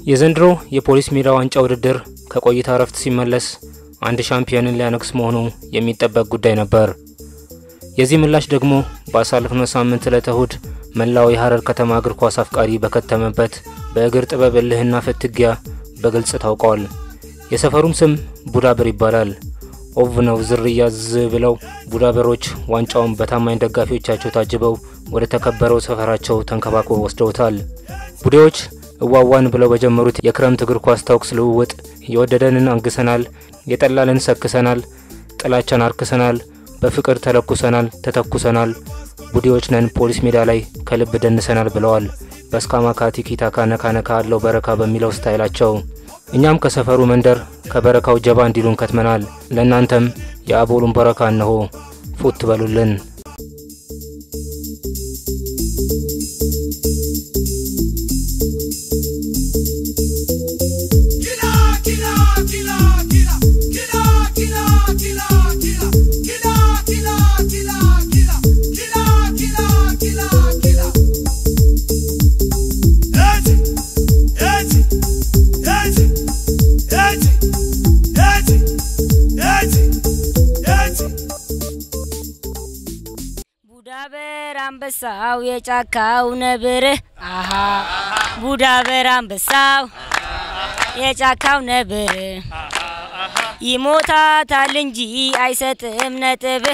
የዘንድሮ የፖሊስ ሜዳ ዋንጫ ውድድር ከቆይታ እረፍት ሲመለስ አንድ ሻምፒዮንን ሊያነግስ መሆኑ የሚጠበቅ ጉዳይ ነበር። የዚህ ምላሽ ደግሞ ባሳለፍነው ሳምንት ዕለተ እሁድ መላው የሀረር ከተማ እግር ኳስ አፍቃሪ በከተመበት በእግር ጥበብ እልህና ፍትጊያ በግልጽ ታውቋል። የሰፈሩም ስም ቡዳበር ይባላል። ኦቭ ነው ዝርያ ዝ ብለው ቡዳበሮች ዋንጫውን በታማኝ ደጋፊዎቻቸው ታጅበው ወደ ተከበረው ሰፈራቸው ተንከባክበው ወስደውታል። ቡዴዎች እዋዋን ብለው በጀመሩት የክረምት እግር ኳስ ተኩስ ልውውጥ የወደደንን አንግሰናል፣ የጠላልን ሰክሰናል፣ ጥላቻን አርክሰናል፣ በፍቅር ተለኩሰናል፣ ተተኩሰናል፣ ቡዴዎች ነን ፖሊስ ሜዳ ላይ ከልብ ደንሰናል ብለዋል። በስካማካ ቲኪታካ ነካነካ አለው በረካ በሚለው ስታይላቸው እኛም ከሰፈሩ መንደር ከበረካው ጀባ እንዲሉን ከትመናል። ለእናንተም የአቦሉን በረካ እነሆ ፉት በሉልን። ቡዳበር አንበሳው የጫካው ነብር አሃ ቡዳበር አንበሳው የጫካው ነብር ይሞታታል እንጂ አይሰጥም ነጥብ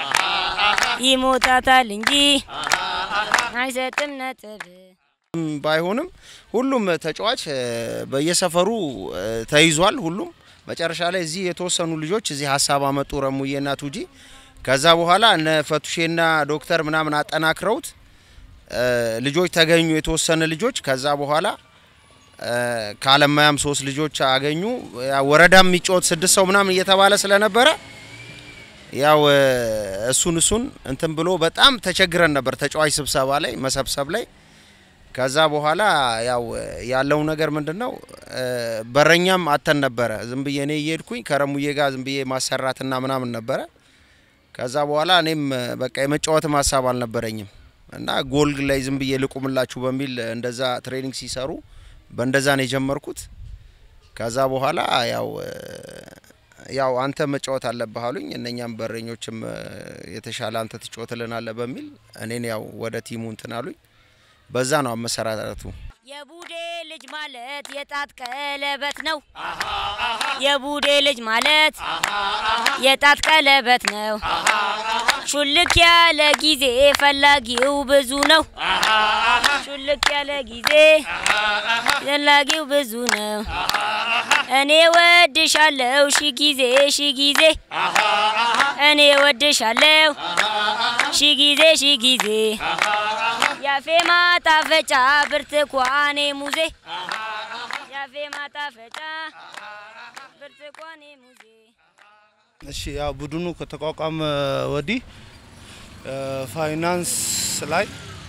ይሞታታል እንጂ አይሰጥም ነጥብ ባይሆንም ሁሉም ተጫዋች በየሰፈሩ ተይዟል። ሁሉም መጨረሻ ላይ እዚህ የተወሰኑ ልጆች እዚህ ሀሳብ አመጡ፣ ረሙዬና ቱጂ። ከዛ በኋላ እነ ፈቱሼና ዶክተር ምናምን አጠናክረውት ልጆች ተገኙ፣ የተወሰነ ልጆች። ከዛ በኋላ ከአለማያም ሶስት ልጆች አገኙ። ወረዳም የሚጫወት ስድስት ሰው ምናምን እየተባለ ስለነበረ ያው እሱን እሱን እንትን ብሎ በጣም ተቸግረን ነበር ተጫዋች ስብሰባ ላይ መሰብሰብ ላይ ከዛ በኋላ ያው ያለው ነገር ምንድን ነው፣ በረኛም አተን ነበረ። ዝም ብዬ እኔ እየሄድኩኝ ከረሙዬ ጋር ዝም ብዬ ማሰራትና ምናምን ነበረ። ከዛ በኋላ እኔም በቃ የመጫወትም ሀሳብ አልነበረኝም እና ጎል ላይ ዝም ብዬ ልቁምላችሁ በሚል እንደዛ ትሬኒንግ ሲሰሩ በእንደዛ ነው የጀመርኩት። ከዛ በኋላ ያው ያው አንተ መጫወት አለብህ አሉኝ። እነኛም በረኞችም የተሻለ አንተ ትጫወትልናለህ በሚል እኔን ያው ወደ ቲሙ እንትን አሉኝ። በዛ ነው አመሰራረቱ። የቡዴ ልጅ ማለት የጣት ቀለበት ነው። የቡዴ ልጅ ማለት የጣት ቀለበት ነው። ሹልክ ያለ ጊዜ ፈላጊው ብዙ ነው። ሹልክ ያለ ጊዜ ፈላጊው ብዙ ነው። እኔ ወድሻለሁ ሺ ጊዜ ሺ ጊዜ እኔ ወድሻለሁ ሺ ጊዜ ሺ ጊዜ ያፌ ማጣፈጫ ብርቱካኔ ሙዜ ያፌ ማጣፈጫ ብርቱካኔ ሙዜ። እሺ ያው ቡድኑ ከተቋቋመ ወዲህ ፋይናንስ ላይ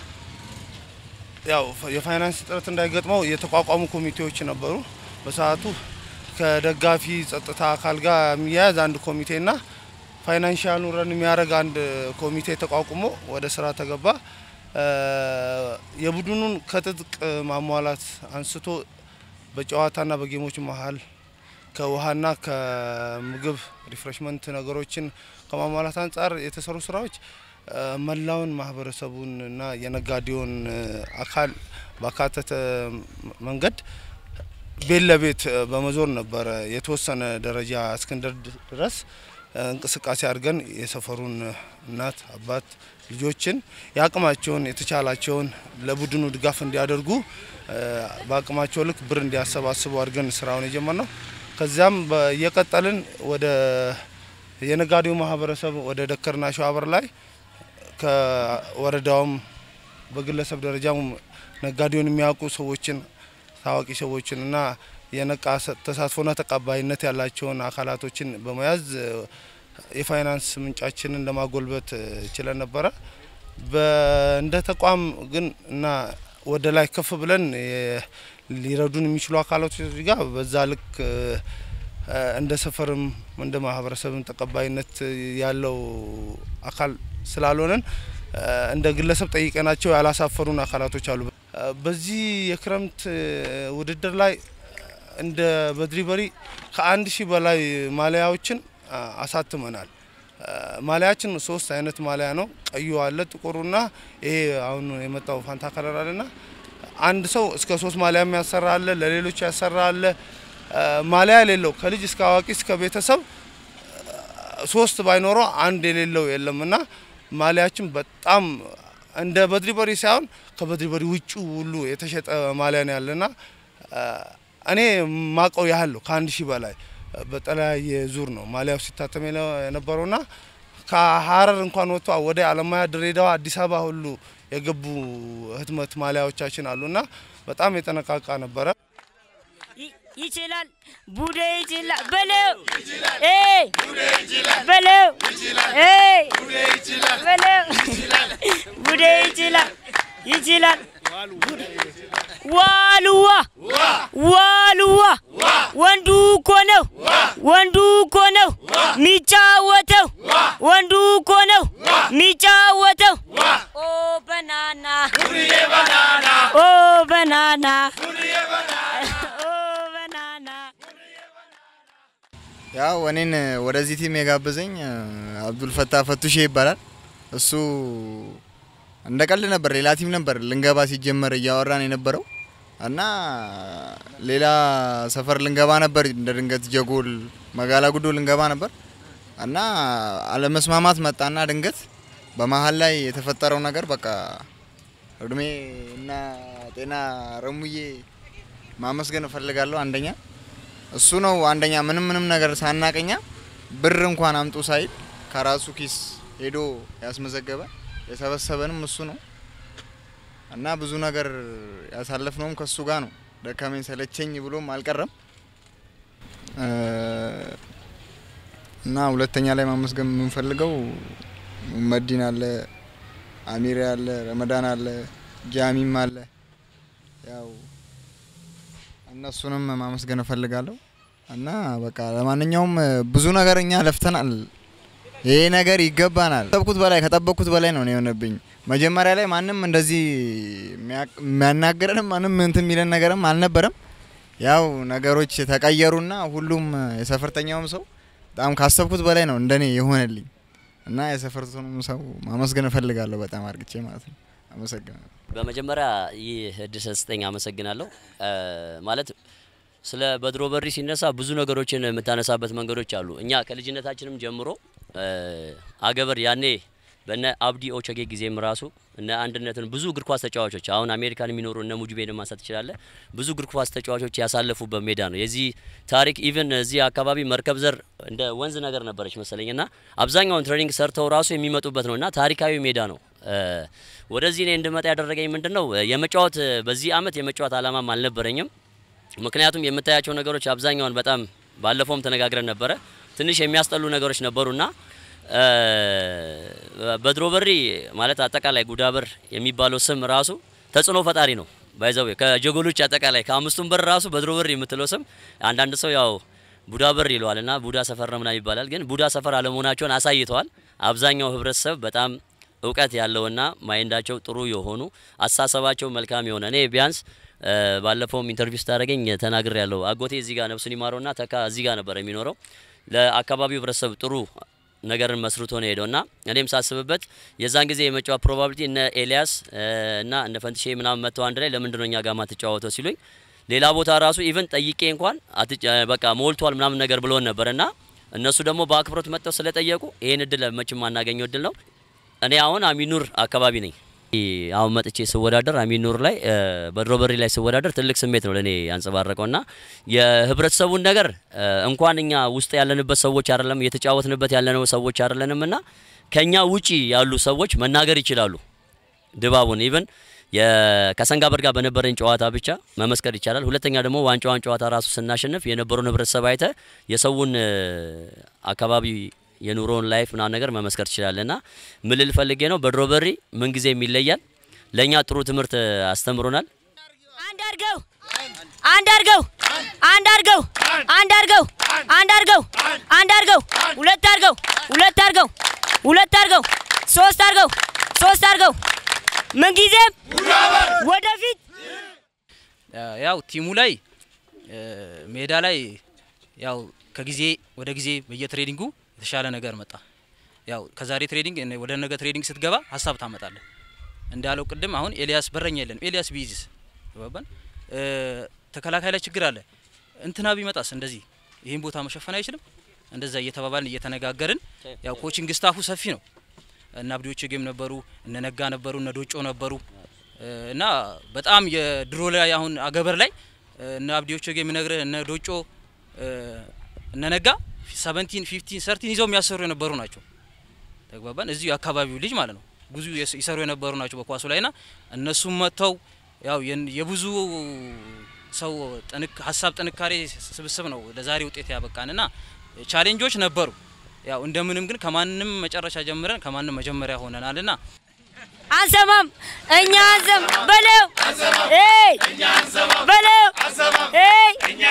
ያው የፋይናንስ እጥረት እንዳይገጥመው የተቋቋሙ ኮሚቴዎች ነበሩ። በሰዓቱ ከደጋፊ ጸጥታ አካል ጋር የሚያያዝ አንድ ኮሚቴና ፋይናንሻሉ ረን የሚያደርግ አንድ ኮሚቴ ተቋቁሞ ወደ ስራ ተገባ። የቡድኑን ከትጥቅ ማሟላት አንስቶ በጨዋታና በጌሞች መሀል ከውሃና ከምግብ ሪፍሬሽመንት ነገሮችን ከማሟላት አንጻር የተሰሩ ስራዎች መላውን ማህበረሰቡን እና የነጋዴውን አካል ባካተተ መንገድ ቤት ለቤት በመዞር ነበረ የተወሰነ ደረጃ እስክንደር ድረስ እንቅስቃሴ አድርገን የሰፈሩን እናት አባት ልጆችን የአቅማቸውን የተቻላቸውን ለቡድኑ ድጋፍ እንዲያደርጉ በአቅማቸው ልክ ብር እንዲያሰባስቡ አድርገን ስራውን የጀመር ነው። ከዚያም እየቀጠልን ወደ የነጋዴው ማህበረሰብ ወደ ደከርና ሸዋበር ላይ ከወረዳውም በግለሰብ ደረጃም ነጋዴውን የሚያውቁ ሰዎችን ታዋቂ ሰዎችን እና የነቃ ተሳትፎና ተቀባይነት ያላቸውን አካላቶችን በመያዝ የፋይናንስ ምንጫችንን ለማጎልበት ችለን ነበረ። እንደ ተቋም ግን እና ወደ ላይ ከፍ ብለን ሊረዱን የሚችሉ አካላቶች ጋር በዛ ልክ እንደ ሰፈርም እንደ ማህበረሰብም ተቀባይነት ያለው አካል ስላልሆነን እንደ ግለሰብ ጠይቀናቸው ያላሳፈሩን አካላቶች አሉ። በዚህ የክረምት ውድድር ላይ እንደ በድሪበሪ ከአንድ ሺህ በላይ ማሊያዎችን አ, አሳትመናል። አ, ማሊያችን ሶስት አይነት ማሊያ ነው። ቀዩ አለ፣ ጥቁሩና ይሄ አሁን የመጣው ፋንታ ከለር አለና አንድ ሰው እስከ ሶስት ማሊያም ያሰራ አለ፣ ለሌሎች ያሰራ አለ። አ, ማሊያ የሌለው ከልጅ እስከ አዋቂ እስከ ቤተሰብ ሶስት ባይኖረው አንድ የሌለው የለም እና ማሊያችን በጣም እንደ በድሪበሪ ሳይሆን ከበድሪበሪ ውጭ ሁሉ የተሸጠ ማሊያ ነው ያለና አ, እኔ ማቀው ያህል ነው ከአንድ ሺህ በላይ በተለያየ ዙር ነው ማሊያው ሲታተም የነ- የነበረውና ከሀረር እንኳን ወጥቶ ወደ አለማያ፣ ድሬዳዋ፣ አዲስ አበባ ሁሉ የገቡ ህትመት ማሊያዎቻችን አሉና በጣም የጠነቃቃ ነበረ። ይ- ይችላል ቡዴ ይችላል በለው ኤይ በለው ኤይ በለው ቡዴ ይችላል ይችላል ዋሉዋ ዋሉዋ ወንዱ እኮ ነው ወንዱ እኮ ነው ሚጫወተው ወንዱ እኮ ነው ሚጫወተው ኦ በናና ኦ በናና ኦ በናና ያው እኔን ወደዚህ ቲም የጋበዘኝ አብዱል ፈታ ፈቱሼ ይባላል። እሱ እንደ ቀልድ ነበር፣ ሌላ ቲም ነበር ልንገባ ሲጀመር እያወራን የነበረው እና ሌላ ሰፈር ልንገባ ነበር። እንደ ድንገት ጀጎል መጋላ ጉዶ ልንገባ ነበር እና አለመስማማት መጣና ድንገት በመሀል ላይ የተፈጠረው ነገር በቃ እድሜ እና ጤና ረሙዬ ማመስገን እፈልጋለሁ። አንደኛ እሱ ነው አንደኛ ምንም ምንም ነገር ሳናቀኛ ብር እንኳን አምጡ ሳይል ከራሱ ኪስ ሄዶ ያስመዘገበ የሰበሰበንም እሱ ነው እና ብዙ ነገር ያሳለፍነውም ከሱ ጋር ነው። ደከመኝ ሰለቸኝ ብሎም አልቀረም እ እና ሁለተኛ ላይ ማመስገን የምንፈልገው መዲን አለ፣ አሚር አለ፣ ረመዳን አለ፣ ጃሚም አለ ያው እነሱንም ማመስገን እፈልጋለሁ እና በቃ ለማንኛውም ብዙ ነገር እኛ ለፍተናል። ይሄ ነገር ይገባናል። ከጠበቅኩት በላይ ከጠበቅኩት በላይ ነው የሆነብኝ። መጀመሪያ ላይ ማንም እንደዚህ የሚያ- የሚያናግረንም ማንም እንትን የሚለን ነገርም አልነበረም። ያው ነገሮች ተቀየሩና ሁሉም የሰፈርተኛውም ሰው በጣም ካሰብኩት በላይ ነው እንደኔ የሆነልኝ እና የሰፈርተኛውም ሰው ማመስገን እፈልጋለሁ በጣም አርግቼ ማለት ነው። አመሰግናለሁ። በመጀመሪያ ይህ እድል ስለተሰጠኝ አመሰግናለሁ። እ ማለት ስለ በድሮ በሪ ሲነሳ ብዙ ነገሮችን የምታነሳበት መንገዶች አሉ። እኛ ከልጅነታችንም ጀምሮ እ አገበር ያኔ በነ አብዲ ኦቸጌ ጊዜም ራሱ እነ አንድነትን ብዙ እግር ኳስ ተጫዋቾች አሁን አሜሪካን የሚኖሩ እነ ሙጅቤን ማንሳት ትችላለህ። ብዙ እግር ኳስ ተጫዋቾች ያሳለፉበት ሜዳ ነው። የዚህ ታሪክ ኢቭን እዚህ አካባቢ መርከብ ዘር እንደ ወንዝ ነገር ነበረች መሰለኝ እና አብዛኛውን ትሬኒንግ ሰርተው ራሱ የሚመጡበት ነው እና ታሪካዊ ሜዳ ነው። እ ወደዚህ እኔ እንድመጣ ያደረገኝ ምንድን ነው የመጫወት በዚህ አመት የመጫወት አላማም አልነበረኝም። ምክንያቱም የምታያቸው ነገሮች አብዛኛውን በጣም ባለፈውም ተነጋግረን ነበረ ትንሽ የሚያስጠሉ ነገሮች ነበሩና እ በድሮ በሪ ማለት አጠቃላይ ጉዳበር የሚባለው ስም ራሱ ተጽዕኖ ፈጣሪ ነው። ባይዘው ከጀጎሎች አጠቃላይ ከአምስቱም በር ራሱ በድሮ በሪ የምትለው ስም አንዳንድ ሰው ያው ቡዳ በር ይለዋል እና ቡዳ ሰፈር ነው ምናምን ይባላል። ግን ቡዳ ሰፈር አለመሆናቸውን አሳይተዋል። አብዛኛው ህብረተሰብ በጣም እውቀት ያለውና ማይንዳቸው ጥሩ የሆኑ አስተሳሰባቸው መልካም የሆነ እኔ ቢያንስ እ ባለፈውም ኢንተርቪው ስታደረገኝ ተናግር ያለው አጎቴ እዚህ ጋር ነፍሱን ይማረውና ተካ እዚህ ጋር ነበር የሚኖረው ለአካባቢው ህብረተሰብ ጥሩ ነገርን መስርቶ ነው ሄደው እና እኔም ሳስብበት የዛን ጊዜ የመጫወት ፕሮባቢሊቲ እነ ኤልያስ እ እና እነ ፈንትሼ ምናምን መጥተው አንድ ላይ ለምንድን ነው እኛ ጋር ማትጫወተው ሲሉኝ ሌላ ቦታ ራሱ ኢቨን ጠይቄ እንኳን አትጫ- በቃ ሞልቷል ምናምን ነገር ብሎን ነበር እና እነሱ ደግሞ በአክብሮት መጥተው ስለጠየቁ ይሄን እድል መቼም ማናገኘው እድል ነው። እኔ አሁን አሚኑር አካባቢ ነኝ። አሁን መጥቼ ስወዳደር አሚኑር ላይ እ በድሮ በሪ ላይ ስወዳደር ትልቅ ስሜት ነው ለእኔ ያንጸባረቀው እና የህብረተሰቡን ነገር እ እንኳን እኛ ውስጥ ያለንበት ሰዎች አይደለም እየተጫወትንበት ያለነው ሰዎች አይደለንም እና ከኛ ውጪ ያሉ ሰዎች መናገር ይችላሉ ድባቡን ኢቨን ከሰንጋ በር ጋር በነበረን ጨዋታ ብቻ መመስከር ይቻላል። ሁለተኛ ደግሞ ዋንጫዋን ጨዋታ ራሱ ስናሸንፍ የነበረውን ህብረተሰብ አይተ የሰውን እ አካባቢ የኑሮውን ላይፍ ምናምን ነገር መመስከር ትችላለህ እና ምን ልል ፈልጌ ነው በድሮ በሪ ምንጊዜም ይለያል። ለእኛ ጥሩ ትምህርት አስተምሮናል። አንድ አድርገው አንድ አድርገው አንድ አድርገው አንድ አድርገው አንድ አድርገው አንድ አድርገው ሁለት አድርገው ሁለት አድርገው ሁለት አድርገው ሶስት አድርገው ሶስት አድርገው ምንጊዜም ወደፊት ያው ቲሙ ላይ ሜዳ ላይ ያው ከጊዜ ወደ ጊዜ በየትሬዲንጉ የተሻለ ነገር መጣ። ያው ከዛሬ ትሬዲንግ ወደ ነገ ትሬዲንግ ስትገባ ሀሳብ ታመጣለህ። እንዳለው ቅድም አሁን ኤልያስ በረኛ የለንም። ኤልያስ ቢይዝስ ባባን ተከላካይ ላይ ችግር አለ። እንትና ቢመጣስ እንደዚህ ይህን ቦታ መሸፈን አይችልም። እንደዛ እየተባባልን እየተነጋገርን ያው ኮቺንግ ስታፉ ሰፊ ነው። እነ አብዲዎች ጌም ነበሩ፣ እነ ነጋ ነበሩ፣ እነ ዶጮ ነበሩ እና በጣም የድሮ ላይ አሁን አገበር ላይ እነ አብዲዎች ጌም ነግረ እነ ዶጮ እነ ነጋ ሰቨንቲን ፊፍቲን ሰርቲን ይዘው የሚያሰሩ የነበሩ ናቸው። ተግባባን። እዚሁ የአካባቢው ልጅ ማለት ነው ብዙ ይሰሩ የነበሩ ናቸው በኳሱ ላይና እነሱም መጥተው ያው የብዙ ሰው ሀሳብ ጥንካሬ ስብስብ ነው ለዛሬ ውጤት ያበቃንና ቻሌንጆች ነበሩ። ያው እንደምንም ግን ከማንም መጨረሻ ጀምረን ከማንም መጀመሪያ ሆነናልና አንሰማም እኛ አንሰም በለው ኤይ በለው ኤይ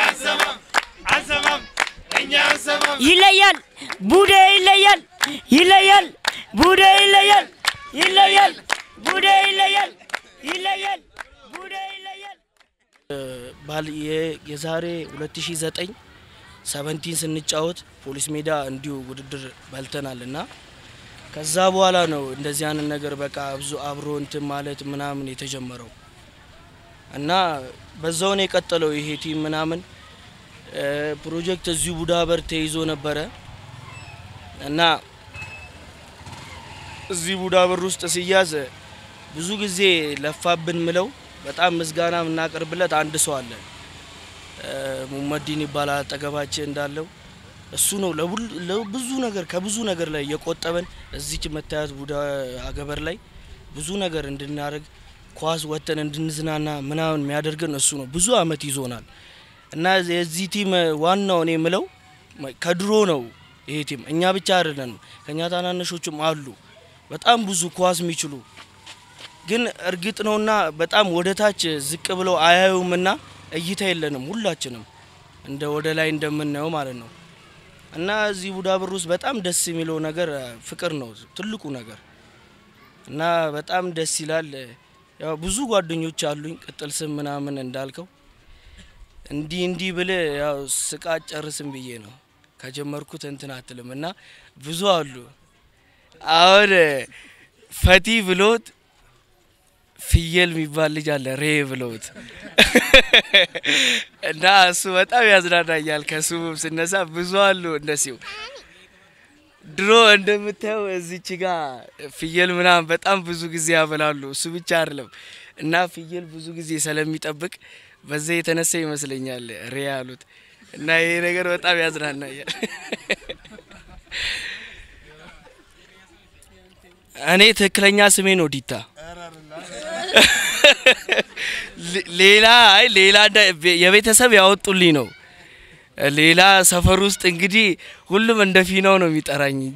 ይለያል ቡዴ ይለያል ይለያል ቡዴ ይለያል ይለያል ቡዴ ይለያል ይለያል ቡዴ ይለያል ባል የዛሬ 2009 ሰቨንቲን ስንጫወት ፖሊስ ሜዳ እንዲሁ ውድድር በልተናል እና ከዛ በኋላ ነው እንደዚህ አይነት ነገር በቃ ብዙ አብሮ እንትን ማለት ምናምን የተጀመረው እና በዛውን የቀጠለው ይሄ ቲም ምናምን ፕሮጀክት እዚሁ ቡዳበር ተይዞ ነበረ እና እዚህ ቡዳበር ውስጥ ሲያዝ ብዙ ጊዜ ለፋብን ምለው በጣም ምስጋና የምናቀርብለት አንድ ሰው አለ። ሙመዲን ይባላል አጠገባችን እንዳለው እሱ ነው ለብዙ ነገር ከብዙ ነገር ላይ የቆጠበን እዚች መታየት ቡዳ አገበር ላይ ብዙ ነገር እንድናደርግ ኳስ ወጥተን እንድንዝናና ምናምን የሚያደርገን እሱ ነው። ብዙ አመት ይዞናል እና የዚህ ቲም ዋናው እኔ የምለው ከድሮ ነው ይሄ ቲም እኛ ብቻ አይደለንም፣ ከእኛ ታናነሾችም አሉ በጣም ብዙ ኳስ የሚችሉ ግን እርግጥ ነውና በጣም ወደ ታች ዝቅ ብለው አያዩምና እይታ የለንም ሁላችንም እንደ ወደ ላይ እንደምናየው ማለት ነው። እና እዚህ ቡዳብር ውስጥ በጣም ደስ የሚለው ነገር ፍቅር ነው ትልቁ ነገር እና በጣም ደስ ይላል። ያው ብዙ ጓደኞች አሉኝ ቅጥል ስም ምናምን እንዳልከው እንዲህ እንዲህ ብል ያው ስቃ ጨርስም ብዬ ነው ከጀመርኩት እንትን አትልም እና ብዙ አሉ። አሁን ፈቲ ብሎት ፍየል የሚባል ልጅ አለ ሬ ብለውት እና እሱ በጣም ያዝናናኛል። ከስሙም ስነሳ ብዙ አሉ እንደሲው ድሮ እንደምታየው እዚች ጋ ፍየል ምናምን በጣም ብዙ ጊዜ ያበላሉ። እሱ ብቻ አይደለም እና ፍየል ብዙ ጊዜ ስለሚጠብቅ በዛ የተነሳ ይመስለኛል ሬ ያሉት እና ይሄ ነገር በጣም ያዝናናኛል። እኔ ትክክለኛ ስሜ ነው ዲታ። ሌላ አይ ሌላ የቤተሰብ ያወጡልኝ ነው። ሌላ ሰፈር ውስጥ እንግዲህ ሁሉም እንደ ፊናው ነው የሚጠራኝ እንጂ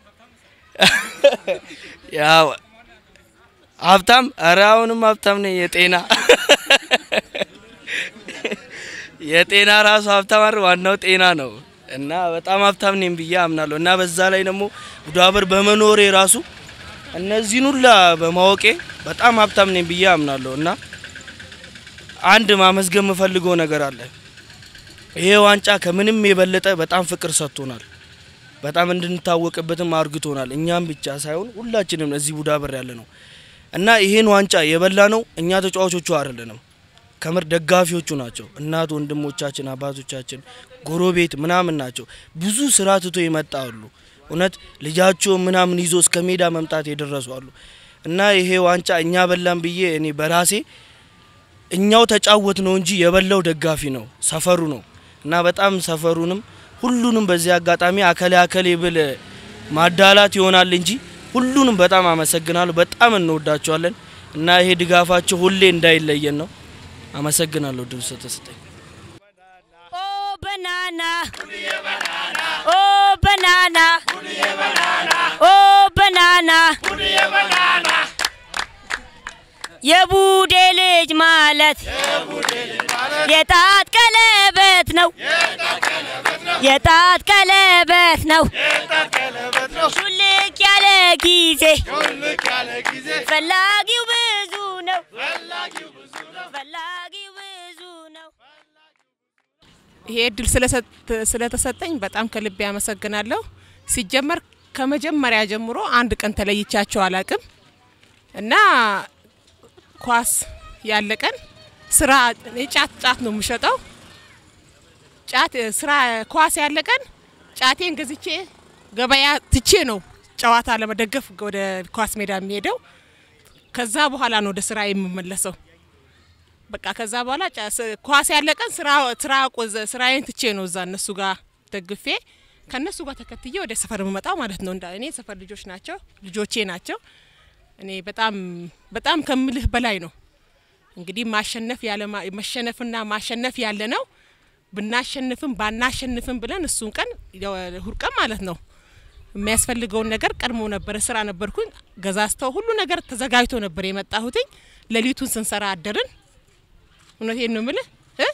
ያው ሀብታም፣ ኧረ አሁንም ሀብታም ነኝ። የጤና የጤና ራሱ ሀብታም አይደል? ዋናው ጤና ነው እና በጣም ሀብታም ነኝ ብዬ አምናለሁ እና በዛ ላይ ደግሞ ቡዳበር በመኖሬ ራሱ እነዚህን ሁላ በማወቄ በጣም ሀብታም ነኝ ብዬ አምናለሁ እና አንድ ማመስገን የምፈልገው ነገር አለ። ይሄ ዋንጫ ከምንም የበለጠ በጣም ፍቅር ሰጥቶናል። በጣም እንድንታወቅበትም አርግቶናል። እኛም ብቻ ሳይሆን ሁላችንም እዚህ ቡዳበር ያለ ነው እና ይሄን ዋንጫ የበላ ነው እኛ ተጫዋቾቹ አይደለንም፣ ከምር ደጋፊዎቹ ናቸው። እናት ወንድሞቻችን፣ አባቶቻችን፣ ጎረቤት ምናምን ናቸው። ብዙ ስራ ትቶ ይመጣሉ። እውነት ልጃቸው ምናምን ይዞ እስከ ሜዳ መምጣት የደረሱ አሉ እና ይሄ ዋንጫ እኛ በላን ብዬ እኔ በራሴ እኛው ተጫወት ነው እንጂ የበላው ደጋፊ ነው ሰፈሩ ነው እና በጣም ሰፈሩንም ሁሉንም በዚህ አጋጣሚ አከሌ አከሌ ብል ማዳላት ይሆናል እንጂ ሁሉንም በጣም አመሰግናለሁ። በጣም እንወዳቸዋለን እና ይሄ ድጋፋቸው ሁሌ እንዳይለየን ነው። አመሰግናለሁ ድል ስለተሰጠኝ። ኦ በናና ኦ በናና ኦ በናና የቡዴ ልጅ ማለት የጣት ቀለበት ነው የጣት ቀለበት ነው ሹልክ ያለ ጊዜ ፈላጊው ብዙ ነው ፈላጊው ብዙ ነው ይሄ እድል ስለሰጥ- ስለተሰጠኝ በጣም ከልቤ አመሰግናለሁ። ሲጀመር ከመጀመሪያ ጀምሮ አንድ ቀን ተለይቻቸው አላቅም እና ኳስ ያለ ቀን ስራ እኔ ጫት ጫት ነው የምሸጠው። ጫት ስራ ኳስ ያለ ቀን ጫቴን ገዝቼ ገበያ ትቼ ነው ጨዋታ ለመደገፍ ወደ ኳስ ሜዳ የሚሄደው። ከዛ በኋላ ነው ወደ ስራ የምመለሰው። በቃ ከዛ በኋላ ጫ- ስ- ኳስ ያለ ቀን ስራ ስራ ቆዘ- ስራዬን ትቼ ነው እዛ እነሱ ጋር ደግፌ ከእነሱ ጋር ተከትዬ ወደ ሰፈር የምመጣው ማለት ነው። እንዳ እኔ ሰፈር ልጆች ናቸው ልጆቼ ናቸው። እኔ በጣም በጣም ከምልህ በላይ ነው። እንግዲህ ማሸነፍ ያለ ማ- መሸነፍና ማሸነፍ ያለ ነው። ብናሸንፍም ባናሸንፍም ብለን እሱን ቀን እሁድ ቀን ማለት ነው የሚያስፈልገውን ነገር ቀድሞ ነበረ ስራ ነበርኩኝ ገዛዝተው ሁሉ ነገር ተዘጋጅቶ ነበር የመጣሁትኝ። ሌሊቱን ስንሰራ አደርን። እውነቴን ነው የምልህ እ?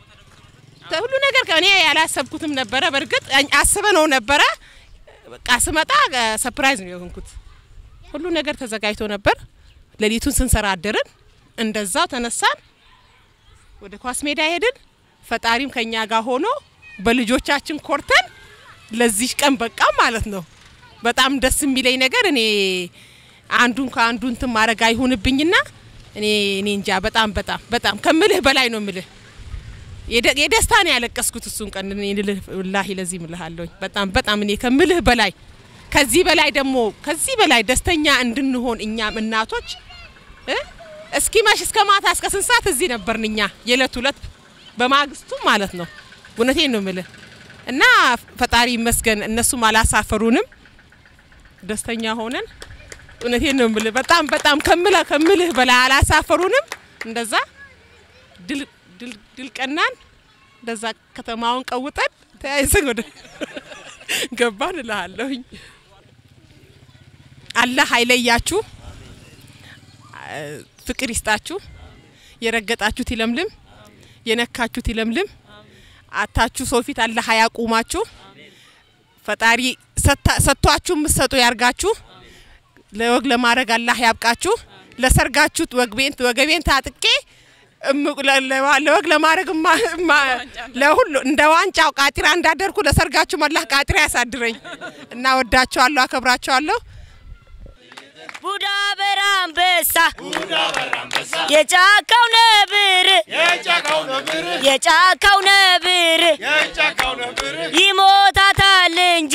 ተ- ሁሉ ነገር ከ- እኔ ያላሰብኩትም ነበረ። በእርግጥ አኝ- አስበ ነው ነበረ። በቃ ስመጣ ሰፕራይዝ ነው የሆንኩት። ሁሉ ነገር ተዘጋጅቶ ነበር። ሌሊቱን ስንሰራ አደርን። እንደዛው ተነሳን፣ ወደ ኳስ ሜዳ ሄድን። ፈጣሪም ከኛ ጋር ሆኖ በልጆቻችን ኮርተን ለዚህ ቀን በቃ ማለት ነው። በጣም ደስ የሚለኝ ነገር እኔ አንዱን ከአንዱ እንትን ማድረግ አይሁንብኝና እኔ እኔ እንጃ በጣም በጣም በጣም ከምልህ በላይ ነው ምልህ የደ- የደስታ ነው ያለቀስኩት እሱን ቀን እኔ ልልህ ወላሂ ለዚህ ምልሃለሁኝ በጣም በጣም እኔ ከምልህ በላይ ከዚህ በላይ ደግሞ ከዚህ በላይ ደስተኛ እንድንሆን እኛም እናቶች እ እስኪ መሽ እስከ ማታ እስከ ስንት ሰዓት እዚህ ነበርን እኛ የዕለት ሁለት በማግስቱ ማለት ነው። እውነቴን ነው ምልህ እና ፈጣሪ ይመስገን እነሱም አላሳፈሩንም። ደስተኛ ሆነን እውነቴን ነው ምልህ በጣም በጣም ከምልህ ከምልህ በላይ አላሳፈሩንም። እንደዛ ድል ድል ድል ቀናን እንደዛ ከተማውን ቀውጠን ተያይዘን ወደ ገባን እልሃለሁኝ። አላህ አይለያችሁ፣ ፍቅር ይስጣችሁ። የረገጣችሁት ይለምልም፣ የነካችሁት ይለምልም። አታችሁ ሰው ፊት አላህ አያቁማችሁ። ፈጣሪ ሰታ- ሰጥቷችሁ የምትሰጡ ያርጋችሁ። ለወግ ለማድረግ አላህ ያብቃችሁ። ለሰርጋችሁት ወግቤን ወገቤን ታጥቄ እም- ለ- ለ- ለወግ ለማድረግ እማ- እማ- ለሁሉ እንደ ዋንጫው ቃጢራ እንዳደርኩ ለሰርጋችሁም አላህ ቃጢራ ያሳድረኝ እና ወዳቸዋለሁ፣ አከብራቸዋለሁ። ቡዳ በራምበሳ የጫካው ነብር የጫካው ነብር ይሞታታል እንጂ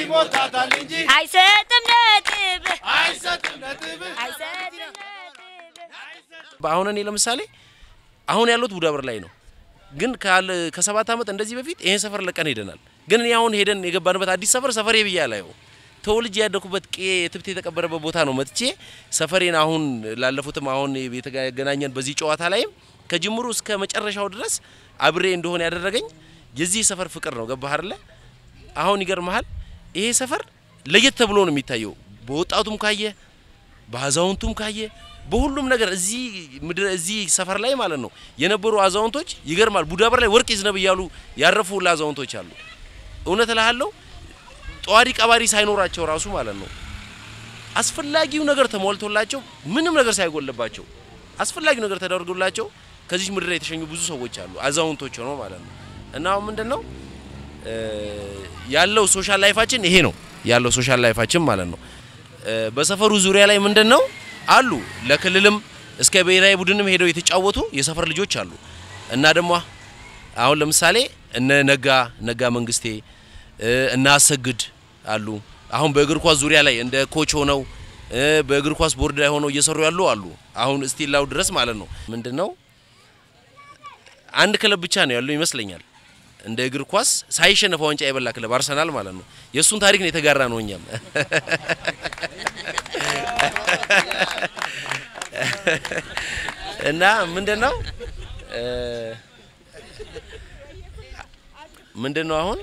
አይሰጥም ነጥብ አይሰጥም ነጥብ አሁን እኔ ለምሳሌ አሁን ያለሁት ቡዳበር ላይ ነው፣ ግን ካለ ከሰባት ዓመት እንደዚህ በፊት ይሄን ሰፈር ለቀን ሄደናል። ግን እኔ አሁን ሄደን የገባንበት አዲስ ሰፈር ሰፈሬ ብዬ አላየው ተወልጄ ያደኩበት ቄ ትብት የተቀበረበት ቦታ ነው። መጥቼ ሰፈሬን አሁን ላለፉትም አሁን የተገናኘን በዚህ ጨዋታ ላይም ከጅምሩ እስከ መጨረሻው ድረስ አብሬ እንደሆነ ያደረገኝ የዚህ ሰፈር ፍቅር ነው። ገባህ አይደለ? አሁን ይገርመሃል፣ ይሄ ሰፈር ለየት ተብሎ ነው የሚታየው። በወጣቱም ካየ በአዛውንቱም ካየ በሁሉም ነገር እዚህ ምድር እዚህ ሰፈር ላይ ማለት ነው የነበሩ አዛውንቶች ይገርማል። ቡዳበር ላይ ወርቅ ይዝነብ እያሉ ያረፉ ሁላ አዛውንቶች አሉ። እውነት እልሃለሁ ጠዋሪ ቀባሪ ሳይኖራቸው ራሱ ማለት ነው አስፈላጊው ነገር ተሟልቶላቸው ምንም ነገር ሳይጎልባቸው አስፈላጊው ነገር ተደርጎላቸው ከዚህ ምድር ላይ የተሸኙ ብዙ ሰዎች አሉ፣ አዛውንቶች ሆነው ማለት ነው። እና አሁን ምንድን ነው እ ያለው ሶሻል ላይፋችን ይሄ ነው ያለው ሶሻል ላይፋችን ማለት ነው። እ በሰፈሩ ዙሪያ ላይ ምንድን ነው አሉ ለክልልም እስከ ብሔራዊ ቡድንም ሄደው የተጫወቱ የሰፈር ልጆች አሉ። እና ደግሞ አሁን ለምሳሌ እነ ነጋ ነጋ መንግስቴ እ እነ አሰግድ አሉ። አሁን በእግር ኳስ ዙሪያ ላይ እንደ ኮች ሆነው እ በእግር ኳስ ቦርድ ላይ ሆነው እየሰሩ ያሉ አሉ። አሁን እስቲላው ድረስ ማለት ነው። ምንድነው አንድ ክለብ ብቻ ነው ያለው ይመስለኛል እንደ እግር ኳስ ሳይሸነፍ ዋንጫ የበላ ክለብ አርሰናል ማለት ነው። የእሱን ታሪክ ነው የተጋራ ነው እኛም እና ምንድነው እ ምንድነው አሁን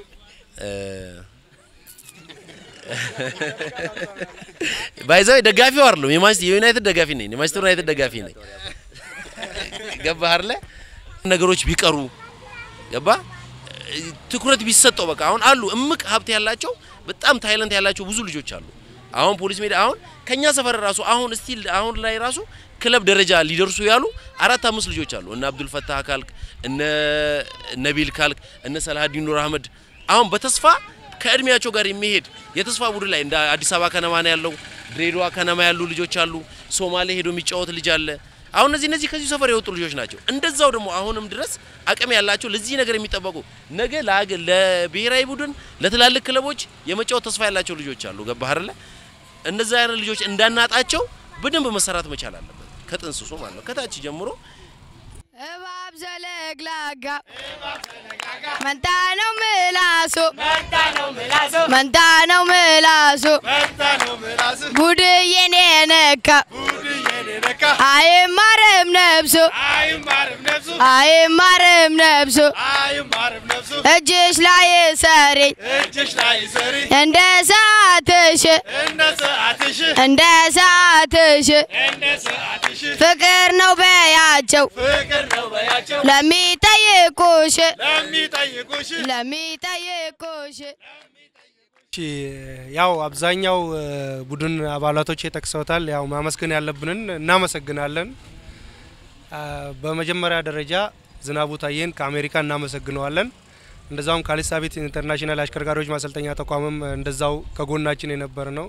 ባይዛው ደጋፊው አይደለም የማንቸስተር የዩናይትድ ደጋፊ ነኝ። የማንቸስተር ዩናይትድ ደጋፊ ነኝ። ገባህ አይደለ? ነገሮች ቢቀሩ ገባ ትኩረት ቢሰጠው በቃ አሁን አሉ እምቅ ሀብት ያላቸው በጣም ታይለንት ያላቸው ብዙ ልጆች አሉ። አሁን ፖሊስ ሜዳ አሁን ከኛ ሰፈር ራሱ አሁን ስቲል አሁን ላይ ራሱ ክለብ ደረጃ ሊደርሱ ያሉ አራት አምስት ልጆች አሉ። እነ አብዱል ፈታህ ካልክ፣ እነ ነቢል ካልክ፣ እነ ሰላሀዲን ኑር አህመድ አሁን በተስፋ ከእድሜያቸው ጋር የሚሄድ የተስፋ ቡድን ላይ እንደ አዲስ አበባ ከነማ ነው ያለው። ድሬዳዋ ከነማ ያሉ ልጆች አሉ። ሶማሌ ሄዶ የሚጫወት ልጅ አለ። አሁን እነዚህ እነዚህ ከዚህ ሰፈር የወጡ ልጆች ናቸው። እንደዛው ደግሞ አሁንም ድረስ አቅም ያላቸው ለዚህ ነገር የሚጠበቁ ነገ ለሀገር ለብሔራዊ ቡድን ለትላልቅ ክለቦች የመጫወት ተስፋ ያላቸው ልጆች አሉ። ገባህ አይደለ? እነዛ አይነት ልጆች እንዳናጣቸው በደንብ መሰራት መቻል አለበት። ከጥንስሱ ማለት ነው ከታች ጀምሮ እባብ ዘለግላጋ መንታ ነው ምላሱ መንታ ነው ምላሱ ቡድዬን የነካ አይማርም ነብሱ አይማርም ነብሱ እጅሽ ላይ ሰሪኝ እንደ ሰዓትሽ እንደ ሰዓትሽ ፍቅር ነው በያቸው ለሚጠይቁሽ ለሚጠይቁሽ እሺ ያው አብዛኛው እ፣ ቡድን አባላቶች ጠቅሰውታል። ያው ማመስገን ያለብንን እናመሰግናለን። አ፣ በመጀመሪያ ደረጃ ዝናቡ ታዬን ከአሜሪካ እናመሰግነዋለን። እንደዛውም ካሊሳቤት ኢንተርናሽናል አሽከርካሪዎች ማሰልጠኛ ተቋምም እንደዛው ከጎናችን የነበረ ነው።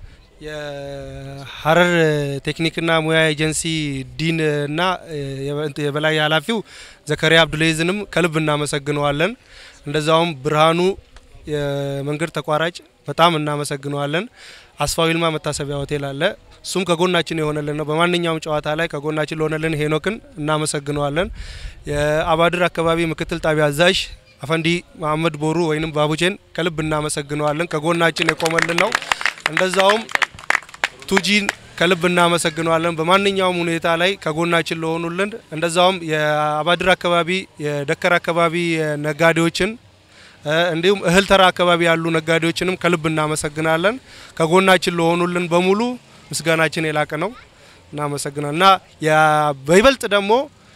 የሀረር ቴክኒክና ሙያ ኤጀንሲ ዲን እና እ፣ የበ- የበላይ ኃላፊው ዘከሪያ አብዱልይዝንም ከልብ እናመሰግነዋለን። እንደዛውም ብርሃኑ የመንገድ ተቋራጭ በጣም እናመሰግነዋለን። አስፋው ይልማ መታሰቢያ ሆቴል አለ። እሱም ከጎናችን የሆነልን ነው። በማንኛውም ጨዋታ ላይ ከጎናችን ለሆነልን ሄኖክን እናመሰግነዋለን። የአባድር አካባቢ ምክትል ጣቢያ አዛዥ አፈንዲ መሀመድ ቦሩ ወይንም ባቡቼን ከልብ እናመሰግነዋለን። ከጎናችን የቆመልን ነው። እንደዛውም ቱጂን ከልብ እናመሰግነዋለን። በማንኛውም ሁኔታ ላይ ከጎናችን ለሆኑልን እንደዛውም የአባድር አካባቢ የደከር አካባቢ ነጋዴዎችን እ፣ እንዲሁም እህል ተራ አካባቢ ያሉ ነጋዴዎችንም ከልብ እናመሰግናለን። ከጎናችን ለሆኑልን በሙሉ ምስጋናችን የላቀ ነው። እናመሰግናል እና ያ- በይበልጥ ደግሞ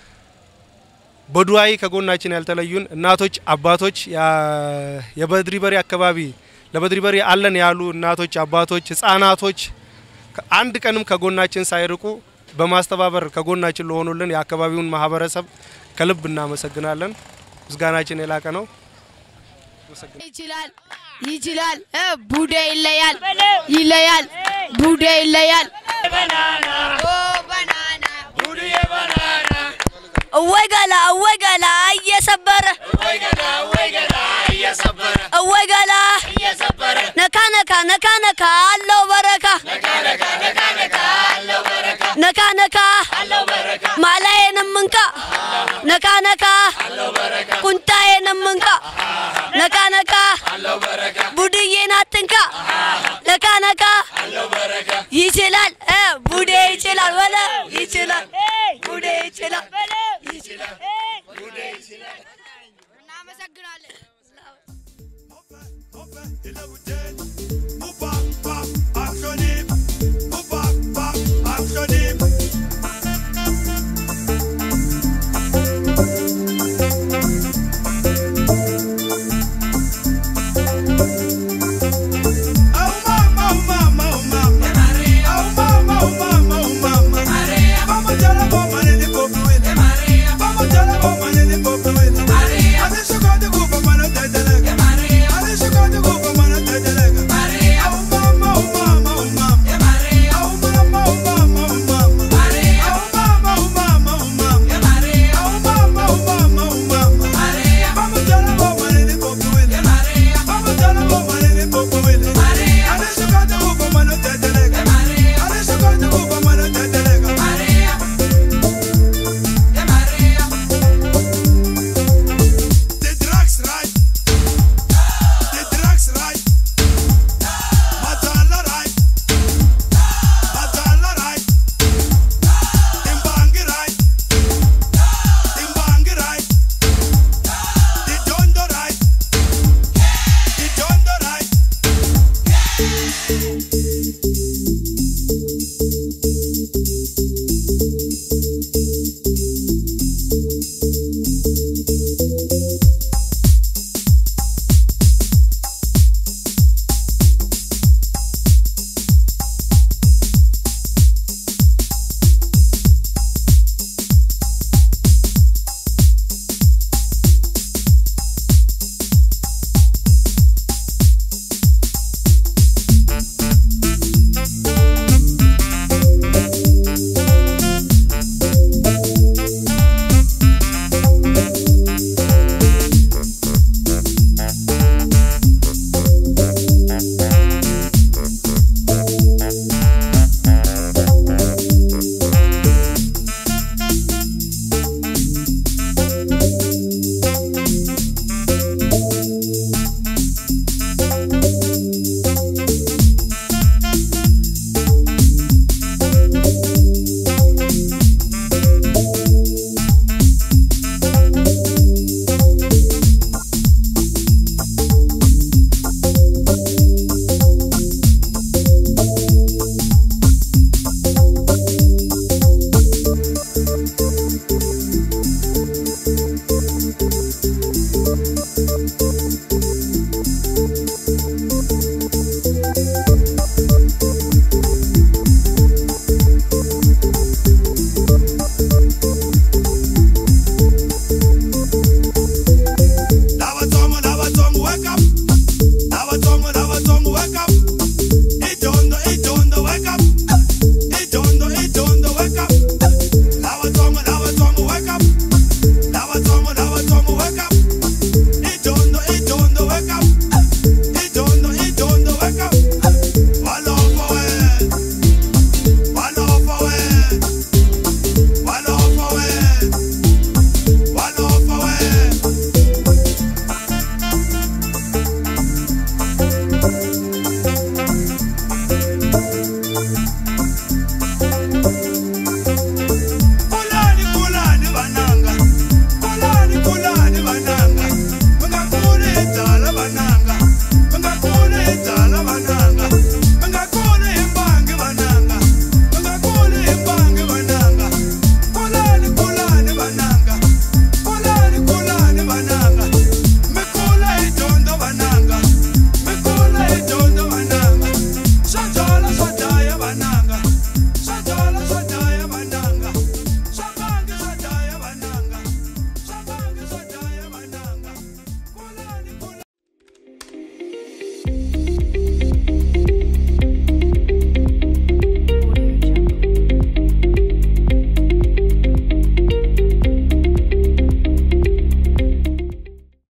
በዱዋይ ከጎናችን ያልተለዩን እናቶች፣ አባቶች ያ- የበድሪ በሪ አካባቢ ለበድሪ በሪ አለን ያሉ እናቶች፣ አባቶች፣ ህጻናቶች አንድ ቀንም ከጎናችን ሳይርቁ በማስተባበር ከጎናችን ለሆኑልን የአካባቢውን ማህበረሰብ ከልብ እናመሰግናለን። ምስጋናችን የላቀ ነው። ይችላል ይችላል እ፣ ቡዴ ይለያል ይለያል ቡዴ ይለያል እወይ ገላ እወይ ገላ እየሰበረ እወይ ገላ ነካ ነካ ነካ ነካ አለው በረካ ነካ ነካ ማላዬንም እንካ ነካ ነካ ቁንጣዬንም እንካ ነካ ነካ ቡድዬን አትንካ ነካ ነካ ይችላል እ ቡዴ ይችላል በለ ይችላል ቡዴ ይችላል ይችላል Maria, ነው።